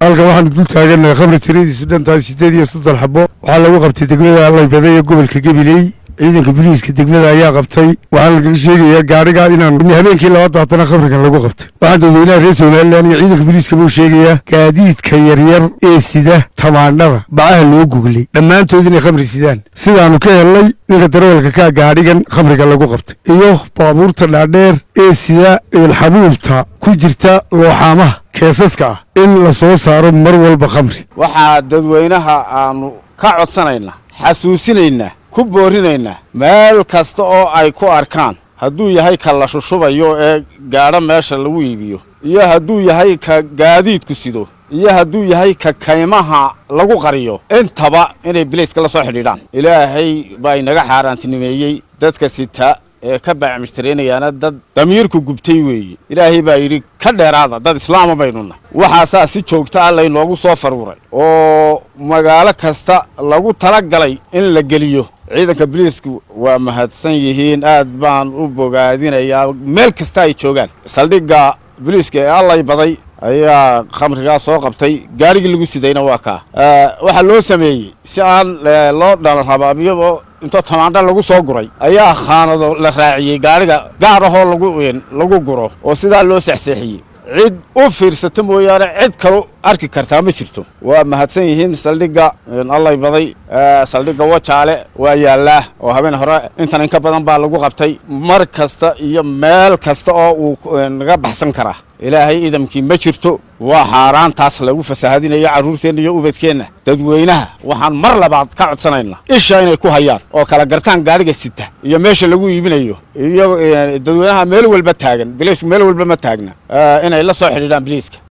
halkan waxaanu dul taagannahay khamri tiradiisu dhan tahay siddeed iyo soddon xabo waxaa lagu qabtay degmada allaybada ee gobolka gabiley ciidanka biliiska degmada ayaa qabtay waxaana lagaga sheegayaa gaarigaa inaan habeenkii labaad baatana khamrigan lagu qabtay waxaan dadweynaha reer somalilan iyo ciidanka biliiska buu sheegayaa gaadiidka yaryar ee sida tamaandhada bacaha loo guglay dhammaantood inay khamri sidaan sidaanu ka helnay ninka darawalka kaa gaadhigan khamriga lagu qabtay iyo baabuurta dhaadheer ee sida eelxabuubta ku jirta looxaamaha keesaska ah in la soo saaro mar walba khamri waxaa dadweynaha aanu ka codsanaynaa xasuusinaynaa ku boorinaynaa meel kasta oo ay ku arkaan hadduu yahay ka la shushubayo ee gaadho meesha lagu iibiyo iyo hadduu yahay ka gaadiidku sido iyo hadduu yahay ka kaymaha lagu qariyo intaba inay bilayska la soo xidhiidhaan ilaahay baa inaga xaaraantinimeeyey dadka sita ee ka baacmishtareynayaana dad damiirku gubtay weeye ilaahay baa yidhi ka dheeraada dad islaama baynuna waxaasaa si joogta ah laynoogu soo faruuray oo magaalo kasta lagu tala galay in la geliyo ciidanka biliisku waa mahadsan yihiin aad baan u bogaadinayaa meel kasta ay joogaan saldhigga biliiska ee allay baday ayaa khamrigaa soo qabtay gaarigii lagu sidayna waa kaa waxaa loo sameeyey si aan loo dhalarabaabiyabo intoo tamaandha lagu soo guray ayaa khaanado la raaciyey gaariga gaar ahoo lagu lagu guro oo sidaa loo sexseexiyey cid u fiirsata mooyaane cid kaloo arki kartaa ma jirto waa mahadsan yihiin saldhigga allay baday saldhigga wajaale waa yaallaa oo habeen hore intan inka badan baa lagu qabtay mar kasta iyo meel kasta oo uu naga baxsan karaa ilaahay idamkii ma jirto waa xaaraantaas lagu fasaahadinayo carruurteenna iyo ubadkeenna dadweynaha waxaan mar labaad ka codsanaynaa isha inay ku hayaan oo kala gartaan gaadhiga sita iyo meesha lagu iibinayo iyo dadweynaha meel walba taagan biliisku meel walba ma taagna inay la soo xidhiidhaan biliiska